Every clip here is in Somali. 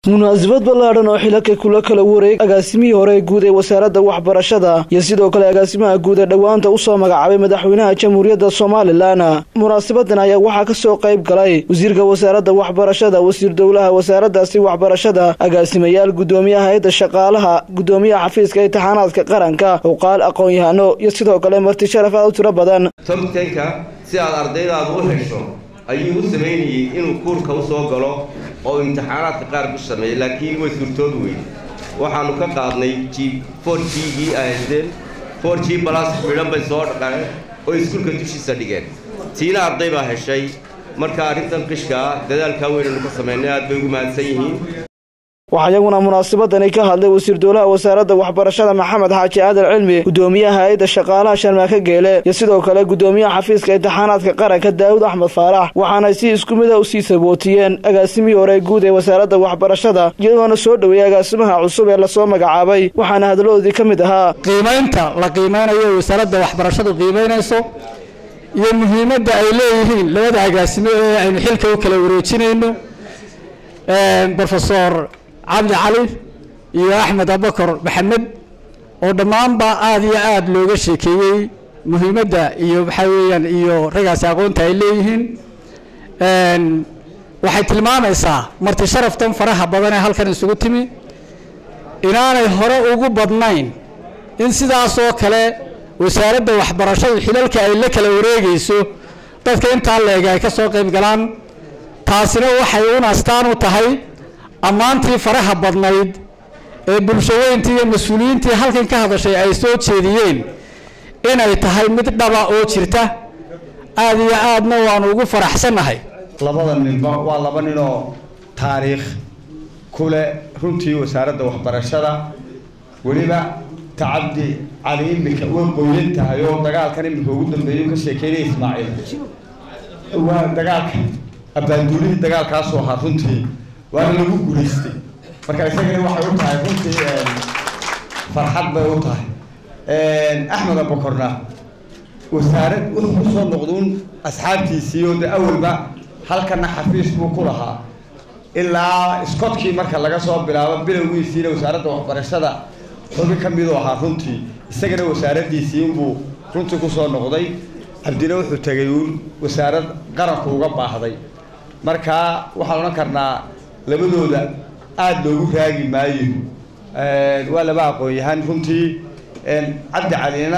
munaasabad ballaadhan oo xilaka kula kala wareeg agaasimihii hore guud ee wasaaradda waxbarashada iyo sidoo kale agaasimaha guud ee dhowaanta usoo magacaabay madaxweynaha jamhuuriyadda somalilan munaasabadan ayaa waxaa ka soo qayb galay wasiirka wasaaradda waxbarashada wasiir dowlaha wasaaraddaasi waxbarashada agaasimayaal guddoomiyaha hay-adda shaqaalaha guddoomiyaha xafiiska imtixaanaadka qaranka uqaal aqoon-yahano iyo sidoo kale marti sharaf aad u tiro badan tobtenka si aad ardaydaada u hesho ayuu u samaynayey inuu kuurka u soo galo oo imtixaanaadka qaar ku sameeyay laakiin way suurtoobi weyde waxaannu ka qaadnay g for g-gii ahaysteen for g balas midhan bay soo dhaqeen oo iskuulka dushiisa dhigeen tiina arday baa heshay marka arrintan qishkaa dadaalkaa weynanu ka samaynay aad bay ugu mahadsan yihiin waxaa iyaguna munaasabadani ka hadlay wasiir dowlaha wasaaradda waxbarashada maxamed xaaji aadan cilmi guddoomiyaha hay-adda shaqaalaha sharmaake geele iyo sidoo kale guddoomiyaha xafiiska imtixaanaadka qaranka daawud axmed faarax waxaanay si isku mida usii sabootiyeen agaasimihii hore guud ee wasaaradda waxbarashada iyadoona soo dhoweeyey agaasimaha cusub ee lasoo magacaabay waxaana hadaladoodii ka mid ahaa qiimaynta la qiimeynayo wasaaradda waxbarashadu qiimeynayso iyo muhiimadda ay leeyihiin labada agaasimo ee aynu xilka u kala wareejinayno rofesor cabdi cali iyo axmed abakar maxamed oo dhammaanba aada iyo aada looga sheekeeyey muhiimadda iyo waxaa weeyaan iyo raggaasi aqoonta ay leeyihiin waxay tilmaamaysaa marti sharaftan faraha badan ee halkan isugu timi inaanay hore ugu badnayn in sidaasoo kale wasaaradda waxbarashadu xilalka ay la kala wareegayso dadka intaa leega ay ka soo qayb galaan taasina waxay un astaan u tahay ammaantii faraha badnayd ee bulshaweyntii iyo mas-uuliyiintii halkan ka hadashay ay soo jeediyeen inay tahay mid dhaba oo jirta aada iyo aadna waanu ugu faraxsannahay labada ninba waa laba ninoo taariikh ku leh runtii wasaaradda waxbarashada weliba tacabdi cali imika way qoyan tahay oo dagaalkan imika ugu dambeeya ka sheekeynaya ismaaciil waa dagaalka abbaanduulihii dagaalkaasoo ahaa runtii waana lagu guulaystay marka isagana waxay u tahay runtii farxad bay u tahay axmed abakorna wasaarad wuxuu ku soo noqduun asxaabtiisii oo de awalba halkana xafiis buu ku lahaa ilaa scotkii marka laga soo bilaabo bilowgiisiina wasaaradda waxbarashada xubi ka miduu ahaa runtii isagana wasaaraddiisii inbuu runtii kusoo noqday cabdina wuxuu tegay uun wasaarad qaranku uga baahday marka waxaan odhan karnaa labadooda aada loogu raagi maayo waa laba aqoon-yahaan runtii cabdi calina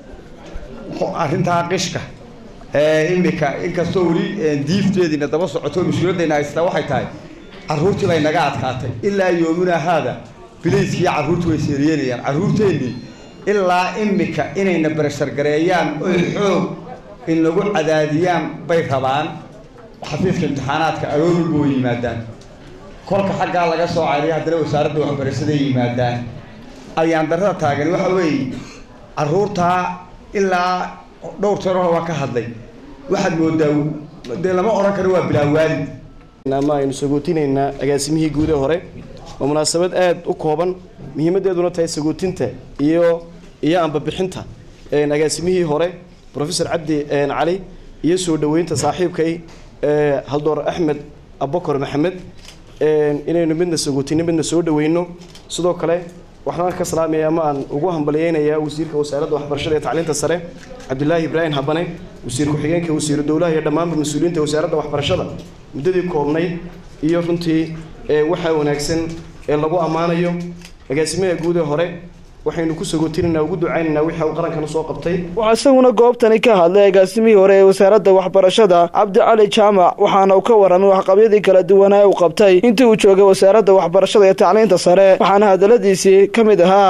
arrintaa qishka imika inkastoo weli diifteediina daba socoto mas-uuliyaddayna haystaa waxay tahay carruurtii bay naga adkaatay ilaa yoomina haada bilayskiiyo carruurtu way seeriyenayaan carruurteennii ilaa imika inayna barashargareeyaan oy xoog in lagu cadaadiyaan bay rabaan xafiiska imtixaanaadka aroorulba way yimaadaan kolka xaggaa laga soo cariya haddana wasaaradda waxbarashaday yimaadaan ayaan darrada taagan waxa weeye carruurtaa ilaa dhowr jeer hore waan ka hadlay waxaad moodaa dee lama odhan karo waa bilaa waalid ama aynu sagootinaynaa agaasimihii guud ee hore waa munaasabad aada u kooban muhiimaddeeduna tahay sagootinta iyo iyo ambabixinta agaasimihii hore profesor cabdi cali iyo soo dhoweynta saaxiibkay haldoor axmed abakor maxamed inaynu midna sagootino midna soo dhaweyno sidoo kale waxaan ka salaamaya ama aan ugu hambalyeynayaa wasiirka wasaaradda waxbarashada ee tacliinta sare cabdilaahi ibraahim habane wasiir ku-xigeenka wasiiru dowlaha iyo dhammaanba mas-uuliyiinta wasaaradda waxbarashada muddadii koobnayd iyo runtii waxaa wanaagsan ee lagu ammaanayo agaasimaha guud ee hore waxaynu ku sagootinanaa ugu ducaynaynaa wixii uu qarankan usoo qabtay waxaa isaguna goobtani ka hadlay agaasimihii hore ee wasaaradda waxbarashada cabdi cali jaamac waxaana uu ka warramay waxqabyadii kala duwanaa uu qabtay intii uu joogay wasaaradda waxbarashada iyo tacliinta sare waxaana hadaladiisii ka mid ahaa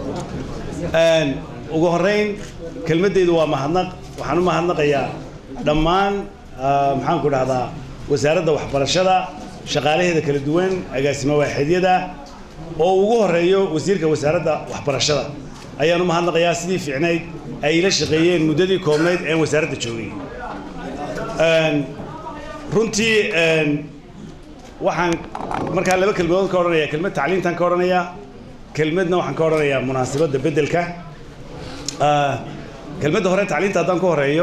ugu horeyn kelmadeydu waa mahadnaq waxaan u mahadnaqayaa dhammaan maxaanku dhahdaa wasaaradda waxbarashada shaqaalaheeda kala duwan agaasimo waaxidyada oo ugu horeeyo wasiirka wasaaradda waxbarashada ayaan u mahadnaqayaa sidii fiicnayd ay ila shaqeeyeen muddadii koobnayd een wasaaradda joogay runtii waxaan markaa laba kelmadood ka odhanaya kelmad tacliintan ka odhanayaa kelmadna waxaan ka odhanayaa munaasabadda beddelka kelmadda hore tacliinta haddaan ka horeeyo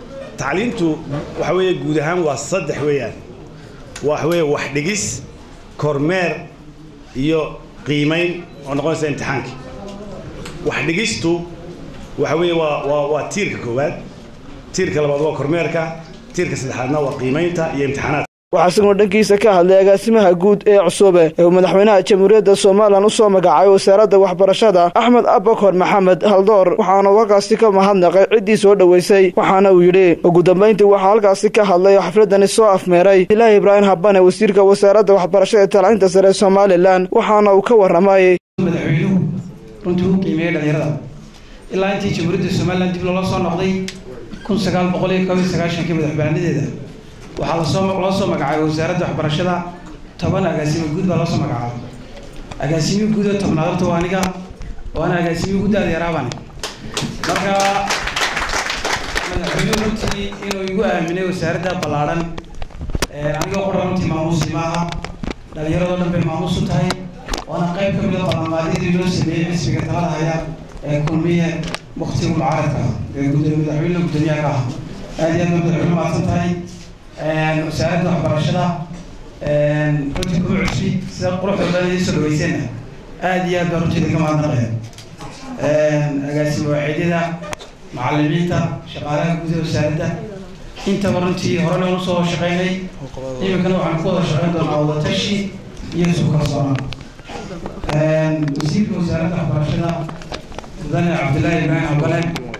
tacliintu waxa weeye guud ahaan waa saddex weeyaan waxa weeye wax dhigis kormeer iyo qiimayn oo noqonaysa imtixaankii wax dhigistu waxa weeye waa waa waa tiirka koowaad tiirka labaad waa kormeerka tiirka saddexaadna waa qiimaynta iyo imtixaanaadka waxaa isaguna dhankiisa ka hadlay agaasimaha guud ee cusube ee uu madaxweynaha jamhuuriyadda somalilan usoo magacaabay wasaaradda waxbarashada axmed abakor maxamed haldoor waxaana uu halkaasi ka mahadnaqay ciddii soo dhoweysay waxaana uu yidhi ugu dambayntii waxaa halkaasi ka hadlay oo xafladani soo afmeeray ilaahi ibraahim habane wasiirka wasaaradda waxbarashada ee tacliinta sare ee somalilan waxaana uu ka warramay madaxweynuhu runtii u qiimeeyey dhalinyarada ilaa intii jamhuuriyadda somalilan dib loola soo noqday kun sagaal boqol iyo koob iyo sagaashankii madaxbannadeeda waxaa lasoo loo soo magacaabay wasaaradda waxbarashada toban agaasimo guud baa loo soo magacaabay agaasimihi guud oo tobnaad horta waa aniga waana agaasimihi guud aada yaraabane marka madaxweynuhu runtii inuu igu aaminay wasaaradda ballaadhan aniga qura runtii maamuusi maaha dhalinyaradoo dhan bay maamuus u tahay waana qayb ka mid a ballanqaadyadii loo sameeyey xisbiga talada haya ee kulmiye waktiga mucaaradka ee madaxweyne guddoomiyaha ka ah aad iyo aad baa madaxweyne mahadsan tahay wasaaradda waxbarashada runtii kuma cusbi sida quruxda badan idin soo dhaweyseenna aad iyo aad baa runtii idinka mahadnaqaya agaasimo waaxidyada macalimiinta shaqaalaha guud ee wasaaradda intaba runtii horena unu soo shaqaynay iminkana waxaan ku wada shaqayn doonaa wadatashi iyo isu kalsoonaan wasiirka wasaaradda waxbarashada mudane cabdullaahi ibraahim habane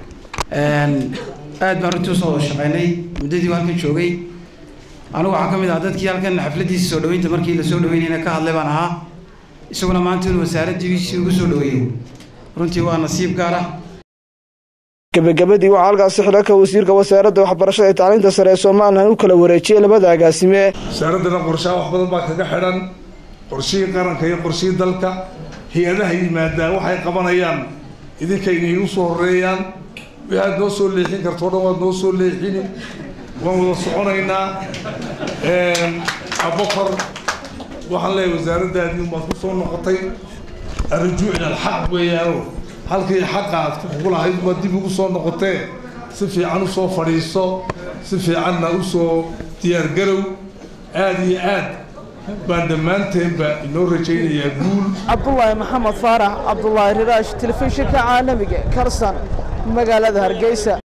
aad baan runtii usoo wada shaqaynay muddadii u halkan joogay anigu waxaan ka mid ahaa dadkii halkan xafladiisa soo dhaweynta markii lasoo dhaweynayna ka hadlay baan ahaa isaguna maanta inuu wasaaraddiisii ugu soo dhaweeyo runtii waa nasiib gaar ah gebagabadii waxaa halkaasi xilalka wasiirka wasaaradda waxbarashada ee tacliinta sare ee somalilan u kala wareejiyey labada agaasime wasaaraddana qorshaha wax badan baa kaga xidhan qorshihii qaranka iyo qorshihii dalka hay-adaha yimaadaan waxay qabanayaan idinka inaygu soo horeeyaan waxaad noo soo leexin karto o dhan waad noo soo leexini waan wada soconaynaa abokor waxaan leeyahay wasaaraddaadii baad ku soo noqotay arrujuuc ila alxaq weeyaano halkii xaqa aad ku lahayd baad dib ugu soo noqotee si fiican usoo fadhiiso si fiicanna usoo diyaargarow aada iyo aad baan dhammaanteenba inoo rajaynayaa guul cabdulaahi maxamed faarax cabdulaahi riraash telefishinka caalamiga karsan magaalada hargeysa